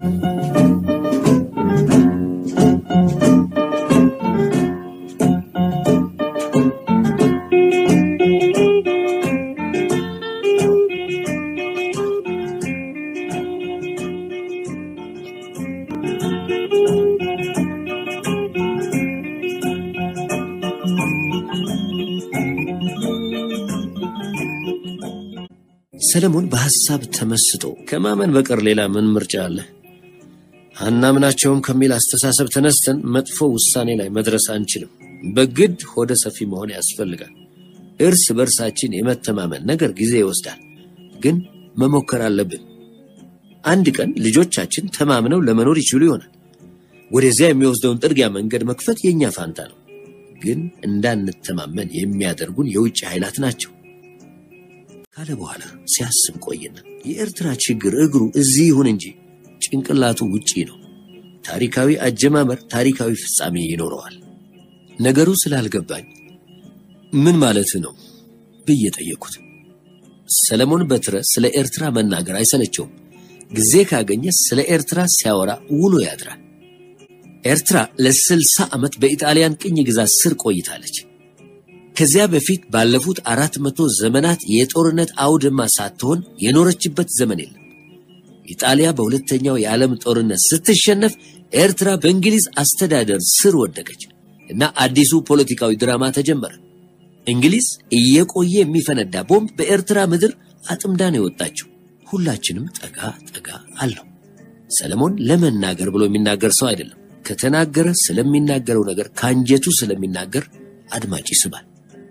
ሰለሞን በሐሳብ ተመስጦ ከማመን በቀር ሌላ ምን ምርጫ አለ? አናምናቸውም ከሚል አስተሳሰብ ተነስተን መጥፎ ውሳኔ ላይ መድረስ አንችልም። በግድ ሆደ ሰፊ መሆን ያስፈልጋል። እርስ በርሳችን የመተማመን ነገር ጊዜ ይወስዳል፣ ግን መሞከር አለብን። አንድ ቀን ልጆቻችን ተማምነው ለመኖር ይችሉ ይሆናል። ወደዚያ የሚወስደውን ጥርጊያ መንገድ መክፈት የእኛ ፋንታ ነው። ግን እንዳንተማመን የሚያደርጉን የውጭ ኃይላት ናቸው ካለ በኋላ ሲያስብ ቆየና የኤርትራ ችግር እግሩ እዚህ ይሁን እንጂ ጭንቅላቱ ውጪ ነው። ታሪካዊ አጀማመር ታሪካዊ ፍጻሜ ይኖረዋል። ነገሩ ስላልገባኝ ምን ማለት ነው ብዬ ጠየኩት። ሰለሞን በትረ ስለ ኤርትራ መናገር አይሰለቸውም። ጊዜ ካገኘ ስለ ኤርትራ ሲያወራ ውሎ ያድራል። ኤርትራ ለስልሳ ዓመት በኢጣሊያን ቅኝ ግዛት ስር ቆይታለች። ከዚያ በፊት ባለፉት አራት መቶ ዘመናት የጦርነት አውድማ ሳትሆን የኖረችበት ዘመን የለም። ኢጣሊያ በሁለተኛው የዓለም ጦርነት ስትሸነፍ ኤርትራ በእንግሊዝ አስተዳደር ስር ወደቀች እና አዲሱ ፖለቲካዊ ድራማ ተጀመረ። እንግሊዝ እየቆየ የሚፈነዳ ቦምብ በኤርትራ ምድር አጥምዳ ነው የወጣችው። ሁላችንም ጠጋ ጠጋ አለው። ሰለሞን ለመናገር ብሎ የሚናገር ሰው አይደለም። ከተናገረ ስለሚናገረው ነገር ከአንጀቱ ስለሚናገር አድማጭ ይስባል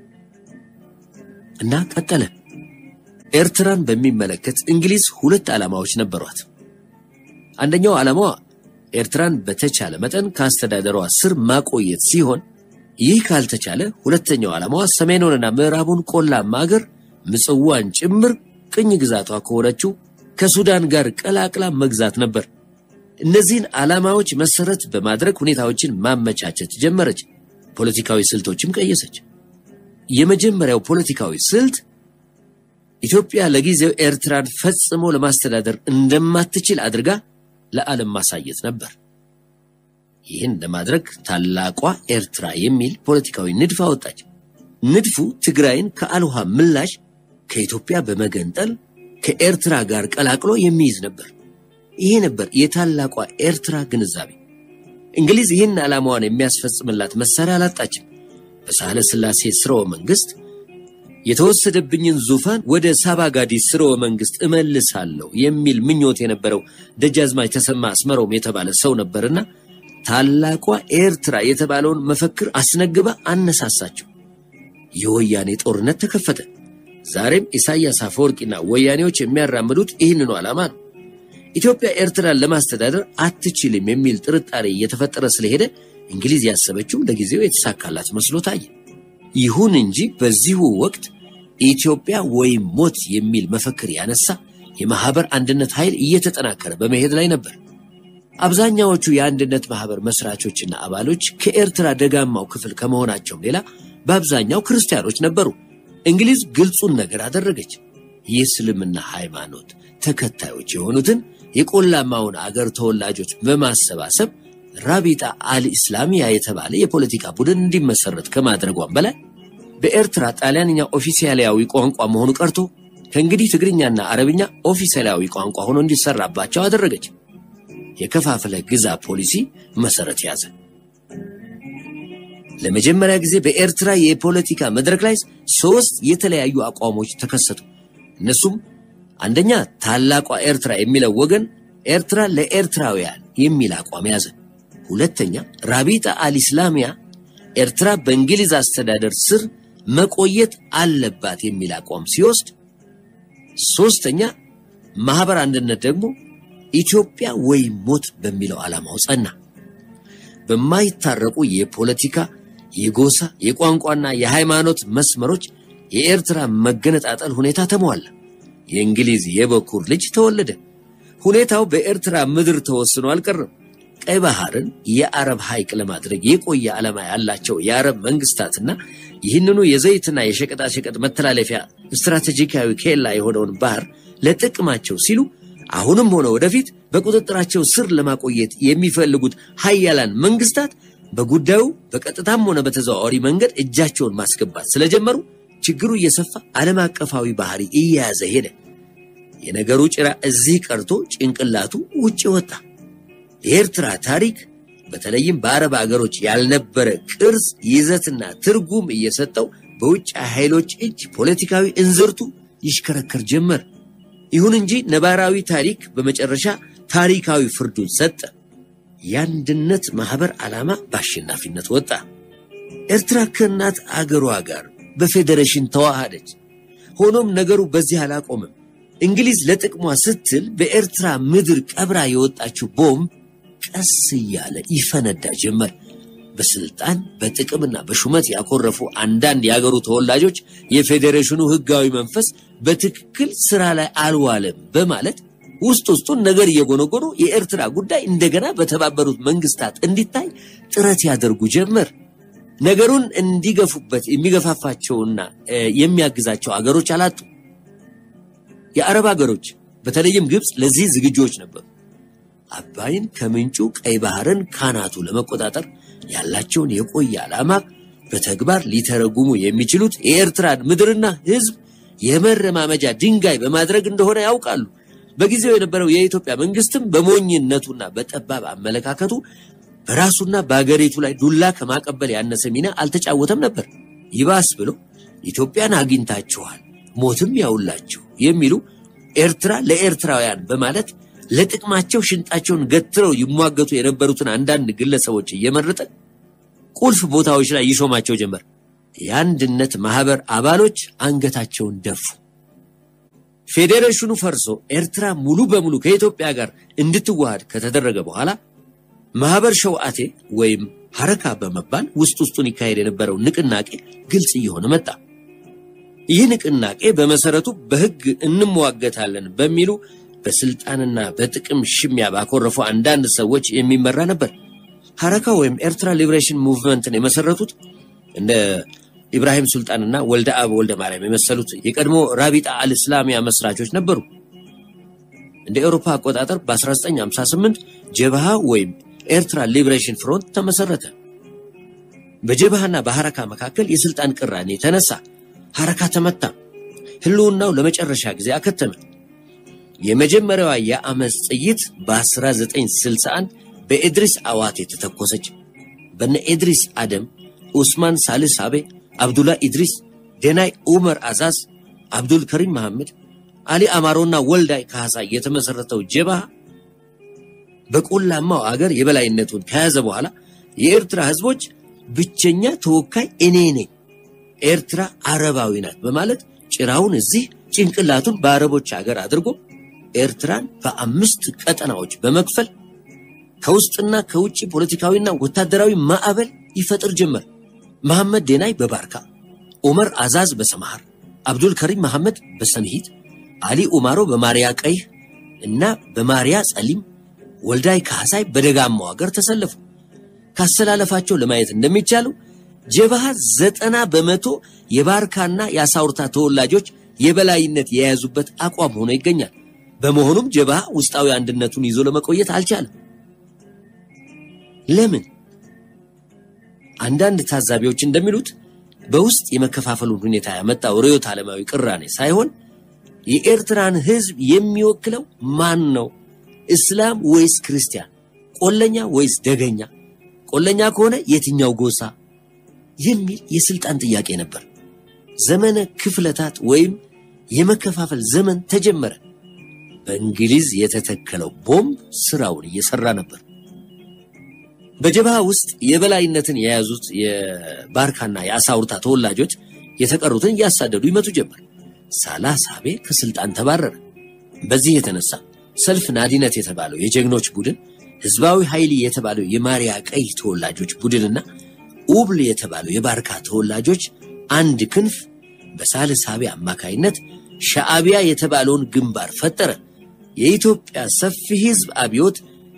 እና ቀጠለ። ኤርትራን በሚመለከት እንግሊዝ ሁለት ዓላማዎች ነበሯት። አንደኛው ዓላማዋ ኤርትራን በተቻለ መጠን ከአስተዳደሯ ስር ማቆየት ሲሆን ይህ ካልተቻለ ሁለተኛው ዓላማዋ ሰሜኑንና ምዕራቡን ቆላማ አገር ምጽዋን ጭምር ቅኝ ግዛቷ ከሆነችው ከሱዳን ጋር ቀላቅላ መግዛት ነበር። እነዚህን ዓላማዎች መሰረት በማድረግ ሁኔታዎችን ማመቻቸት ጀመረች። ፖለቲካዊ ስልቶችም ቀየሰች። የመጀመሪያው ፖለቲካዊ ስልት ኢትዮጵያ ለጊዜው ኤርትራን ፈጽሞ ለማስተዳደር እንደማትችል አድርጋ ለዓለም ማሳየት ነበር። ይህን ለማድረግ ታላቋ ኤርትራ የሚል ፖለቲካዊ ንድፍ አወጣች። ንድፉ ትግራይን ከአልውሃ ምላሽ ከኢትዮጵያ በመገንጠል ከኤርትራ ጋር ቀላቅሎ የሚይዝ ነበር። ይሄ ነበር የታላቋ ኤርትራ ግንዛቤ። እንግሊዝ ይህን ዓላማዋን የሚያስፈጽምላት መሳሪያ አላጣችም። በሳህለ ሥላሴ ስርወ መንግስት የተወሰደብኝን ዙፋን ወደ ሳባጋዲ ስርወ መንግስት እመልሳለሁ የሚል ምኞት የነበረው ደጃዝማች ተሰማ አስመሮም የተባለ ሰው ነበርና ታላቋ ኤርትራ የተባለውን መፈክር አስነግባ አነሳሳቸው። የወያኔ ጦርነት ተከፈተ። ዛሬም ኢሳያስ አፈወርቂና ወያኔዎች የሚያራምዱት ይህንኑ ዓላማ ነው። ኢትዮጵያ ኤርትራን ለማስተዳደር አትችልም የሚል ጥርጣሬ እየተፈጠረ ስለሄደ እንግሊዝ ያሰበችው ለጊዜው የተሳካላት መስሎ ታየ። ይሁን እንጂ በዚሁ ወቅት ኢትዮጵያ ወይም ሞት የሚል መፈክር ያነሳ የማህበር አንድነት ኃይል እየተጠናከረ በመሄድ ላይ ነበር። አብዛኛዎቹ የአንድነት ማህበር መስራቾችና አባሎች ከኤርትራ ደጋማው ክፍል ከመሆናቸውም ሌላ በአብዛኛው ክርስቲያኖች ነበሩ። እንግሊዝ ግልጹን ነገር አደረገች። የእስልምና ሃይማኖት ተከታዮች የሆኑትን የቆላማውን አገር ተወላጆች በማሰባሰብ ራቢጣ አል ኢስላሚያ የተባለ የፖለቲካ ቡድን እንዲመሰረት ከማድረጓም በላይ በኤርትራ ጣሊያንኛ ኦፊሴላዊ ቋንቋ መሆኑ ቀርቶ ከእንግዲህ ትግርኛና አረብኛ ኦፊሴላዊ ቋንቋ ሆኖ እንዲሰራባቸው አደረገች። የከፋፍለ ግዛ ፖሊሲ መሰረት ያዘ። ለመጀመሪያ ጊዜ በኤርትራ የፖለቲካ መድረክ ላይ ሶስት የተለያዩ አቋሞች ተከሰቱ። እነሱም አንደኛ ታላቋ ኤርትራ የሚለው ወገን ኤርትራ ለኤርትራውያን የሚል አቋም ያዘ። ሁለተኛ ራቢጣ አልኢስላሚያ ኤርትራ በእንግሊዝ አስተዳደር ስር መቆየት አለባት የሚል አቋም ሲወስድ፣ ሶስተኛ ማህበር አንድነት ደግሞ ኢትዮጵያ ወይም ሞት በሚለው ዓላማው ጸና። በማይታረቁ የፖለቲካ፣ የጎሳ፣ የቋንቋና የሃይማኖት መስመሮች የኤርትራ መገነጣጠል ሁኔታ ተሟላ። የእንግሊዝ የበኩር ልጅ ተወለደ። ሁኔታው በኤርትራ ምድር ተወስኖ አልቀረም። ቀይ ባህርን የአረብ ሐይቅ ለማድረግ የቆየ ዓላማ ያላቸው የአረብ መንግስታትና ይህንኑ የዘይትና የሸቀጣሸቀጥ መተላለፊያ ስትራቴጂካዊ ኬላ የሆነውን ባህር ለጥቅማቸው ሲሉ አሁንም ሆነ ወደፊት በቁጥጥራቸው ስር ለማቆየት የሚፈልጉት ሀያላን መንግስታት በጉዳዩ በቀጥታም ሆነ በተዘዋዋሪ መንገድ እጃቸውን ማስገባት ስለጀመሩ ችግሩ እየሰፋ ዓለም አቀፋዊ ባህሪ እየያዘ ሄደ። የነገሩ ጭራ እዚህ ቀርቶ ጭንቅላቱ ውጭ ወጣ። የኤርትራ ታሪክ በተለይም በአረብ አገሮች ያልነበረ ቅርጽ፣ ይዘትና ትርጉም እየሰጠው በውጭ ኃይሎች እጅ ፖለቲካዊ እንዝርቱ ይሽከረከር ጀመር። ይሁን እንጂ ነባራዊ ታሪክ በመጨረሻ ታሪካዊ ፍርዱን ሰጠ። የአንድነት ማህበር ዓላማ በአሸናፊነት ወጣ። ኤርትራ ከእናት አገሯ ጋር በፌዴሬሽን ተዋሃደች። ሆኖም ነገሩ በዚህ አላቆምም። እንግሊዝ ለጥቅሟ ስትል በኤርትራ ምድር ቀብራ የወጣችው ቦምብ ቀስ እያለ ይፈነዳ ጀመር። በስልጣን በጥቅምና በሹመት ያኮረፉ አንዳንድ የአገሩ ተወላጆች የፌዴሬሽኑ ህጋዊ መንፈስ በትክክል ስራ ላይ አልዋለም በማለት ውስጥ ውስጡን ነገር እየጎነጎኑ የኤርትራ ጉዳይ እንደገና በተባበሩት መንግስታት እንዲታይ ጥረት ያደርጉ ጀመር። ነገሩን እንዲገፉበት የሚገፋፋቸውና የሚያግዛቸው አገሮች አላጡ። የአረብ አገሮች በተለይም ግብፅ ለዚህ ዝግጁዎች ነበሩ። አባይን ከምንጩ ቀይ ባህርን ካናቱ ለመቆጣጠር ያላቸውን የቆየ ዓላማ በተግባር ሊተረጉሙ የሚችሉት የኤርትራን ምድርና ህዝብ የመረማመጃ ድንጋይ በማድረግ እንደሆነ ያውቃሉ። በጊዜው የነበረው የኢትዮጵያ መንግስትም በሞኝነቱና በጠባብ አመለካከቱ በራሱና በአገሪቱ ላይ ዱላ ከማቀበል ያነሰ ሚና አልተጫወተም ነበር። ይባስ ብሎ ኢትዮጵያን አግኝታችኋል፣ ሞትም ያውላችሁ የሚሉ ኤርትራ ለኤርትራውያን በማለት ለጥቅማቸው ሽንጣቸውን ገትረው ይሟገቱ የነበሩትን አንዳንድ ግለሰቦች እየመረጠ ቁልፍ ቦታዎች ላይ ይሾማቸው ጀመር። የአንድነት ማህበር አባሎች አንገታቸውን ደፉ። ፌዴሬሽኑ ፈርሶ ኤርትራ ሙሉ በሙሉ ከኢትዮጵያ ጋር እንድትዋሃድ ከተደረገ በኋላ ማህበር ሸውዓቴ ወይም ሐረካ በመባል ውስጥ ውስጡን ይካሄድ የነበረው ንቅናቄ ግልጽ እየሆነ መጣ። ይህ ንቅናቄ በመሰረቱ በህግ እንሟገታለን በሚሉ በስልጣንና በጥቅም ሽሚያ ባኮረፉ አንዳንድ ሰዎች የሚመራ ነበር። ሐረካ ወይም ኤርትራ ሊብሬሽን ሙቭመንትን የመሰረቱት እንደ ኢብራሂም ሱልጣንና ወልደ አብ ወልደ ማርያም የመሰሉት የቀድሞ ራቢጣ አልእስላሚያ መስራቾች ነበሩ። እንደ ኤውሮፓ አቆጣጠር በ1958 ጀብሃ ወይም ኤርትራ ሊብሬሽን ፍሮንት ተመሰረተ። በጀብሃና በሐረካ መካከል የስልጣን ቅራኔ ተነሳ። ሐረካ ተመታ፣ ህልውናው ለመጨረሻ ጊዜ አከተመ። የመጀመሪያዋ የአመፅ ጥይት በ1961 በኤድሪስ አዋቴ ተተኮሰች። በነ ኤድሪስ አደም፣ ኡስማን ሳልስ አቤ፣ አብዱላ ኢድሪስ፣ ደናይ ኡመር አዛዝ፣ አብዱል ከሪም መሐመድ፣ አሊ አማሮና ወልዳይ ካሳ የተመሰረተው ጀብሃ በቆላማው አገር የበላይነቱን ከያዘ በኋላ የኤርትራ ህዝቦች ብቸኛ ተወካይ እኔ ነኝ፣ ኤርትራ አረባዊ ናት በማለት ጭራውን እዚህ ጭንቅላቱን በአረቦች ሀገር አድርጎ ኤርትራን በአምስት ቀጠናዎች በመክፈል ከውስጥና ከውጭ ፖለቲካዊና ወታደራዊ ማዕበል ይፈጥር ጀመር። መሐመድ ዴናይ በባርካ፣ ዑመር አዛዝ በሰማሃር፣ አብዱል ከሪም መሐመድ በሰንሂት፣ አሊ ኡማሮ በማርያ ቀይህ እና በማርያ ጸሊም፣ ወልዳይ ካህሳይ በደጋማው ሀገር ተሰለፉ። ካሰላለፋቸው ለማየት እንደሚቻለው ጀብሃ ዘጠና በመቶ የባርካና የአሳውርታ ተወላጆች የበላይነት የያዙበት አቋም ሆኖ ይገኛል። በመሆኑም ጀብሃ ውስጣዊ አንድነቱን ይዞ ለመቆየት አልቻለም። ለምን? አንዳንድ ታዛቢዎች እንደሚሉት በውስጥ የመከፋፈሉን ሁኔታ ያመጣው ርዕዮተ ዓለማዊ ቅራኔ ሳይሆን የኤርትራን ሕዝብ የሚወክለው ማን ነው? እስላም ወይስ ክርስቲያን? ቆለኛ ወይስ ደገኛ? ቆለኛ ከሆነ የትኛው ጎሳ? የሚል የስልጣን ጥያቄ ነበር። ዘመነ ክፍለታት ወይም የመከፋፈል ዘመን ተጀመረ። በእንግሊዝ የተተከለው ቦምብ ስራውን እየሰራ ነበር። በጀብሃ ውስጥ የበላይነትን የያዙት የባርካና የአሳውርታ ተወላጆች የተቀሩትን እያሳደዱ ይመቱ ጀመር። ሳላህ ሳቤ ከስልጣን ተባረረ። በዚህ የተነሳ ሰልፍ ናዲነት የተባለው የጀግኖች ቡድን፣ ህዝባዊ ኃይል የተባለው የማሪያ ቀይ ተወላጆች ቡድንና ኡብል የተባለው የባርካ ተወላጆች አንድ ክንፍ በሳልህ ሳቤ አማካይነት ሻዕቢያ የተባለውን ግንባር ፈጠረ። የኢትዮጵያ ሰፊ ህዝብ አብዮት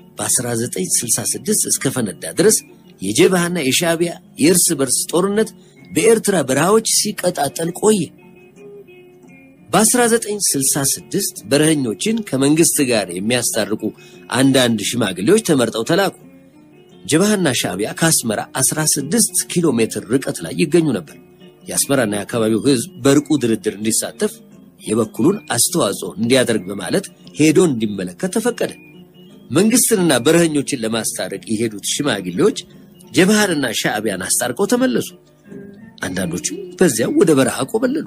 በ1966 እስከ ፈነዳ ድረስ የጀብሃና የሻዕቢያ የእርስ በርስ ጦርነት በኤርትራ በረሃዎች ሲቀጣጠል ቆየ። በ1966 በረኸኞችን ከመንግስት ጋር የሚያስታርቁ አንዳንድ ሽማግሌዎች ተመርጠው ተላኩ። ጀብሃና ሻዕቢያ ከአስመራ 16 ኪሎ ሜትር ርቀት ላይ ይገኙ ነበር። የአስመራና የአካባቢው ህዝብ በርቁ ድርድር እንዲሳተፍ የበኩሉን አስተዋጽኦ እንዲያደርግ በማለት ሄዶ እንዲመለከት ተፈቀደ። መንግስትንና በረኸኞችን ለማስታረቅ የሄዱት ሽማግሌዎች ጀብሃንና ሻዕቢያን አስታርቀው ተመለሱ። አንዳንዶቹም በዚያው ወደ በረሃ ቆበለሉ።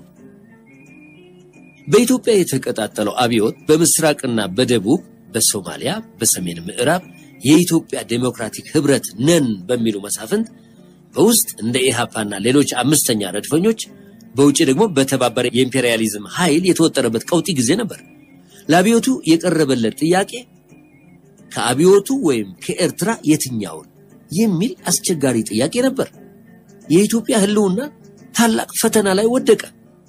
በኢትዮጵያ የተቀጣጠለው አብዮት በምስራቅና በደቡብ በሶማሊያ በሰሜን ምዕራብ የኢትዮጵያ ዴሞክራቲክ ህብረት ነን በሚሉ መሳፍንት በውስጥ እንደ ኢሃፓና ሌሎች አምስተኛ ረድፈኞች በውጭ ደግሞ በተባበረ የኢምፔሪያሊዝም ኃይል የተወጠረበት ቀውጢ ጊዜ ነበር። ለአብዮቱ የቀረበለት ጥያቄ ከአብዮቱ ወይም ከኤርትራ የትኛውን የሚል አስቸጋሪ ጥያቄ ነበር። የኢትዮጵያ ህልውና ታላቅ ፈተና ላይ ወደቀ።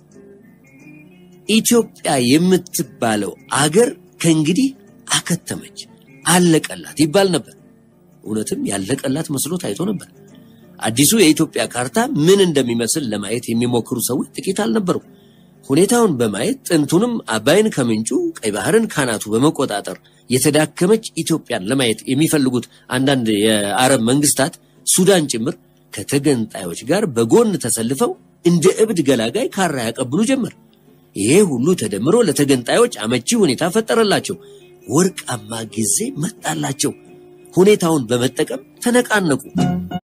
ኢትዮጵያ የምትባለው አገር ከእንግዲህ አከተመች፣ አለቀላት ይባል ነበር። እውነትም ያለቀላት መስሎ ታይቶ ነበር። አዲሱ የኢትዮጵያ ካርታ ምን እንደሚመስል ለማየት የሚሞክሩ ሰዎች ጥቂት አልነበሩ። ሁኔታውን በማየት ጥንቱንም አባይን ከምንጩ ቀይ ባህርን ካናቱ በመቆጣጠር የተዳከመች ኢትዮጵያን ለማየት የሚፈልጉት አንዳንድ የአረብ መንግስታት ሱዳን ጭምር ከተገንጣዮች ጋር በጎን ተሰልፈው እንደ እብድ ገላጋይ ካራ ያቀብሉ ጀመር። ይሄ ሁሉ ተደምሮ ለተገንጣዮች አመቺ ሁኔታ ፈጠረላቸው። ወርቃማ ጊዜ መጣላቸው። ሁኔታውን በመጠቀም ተነቃነቁ።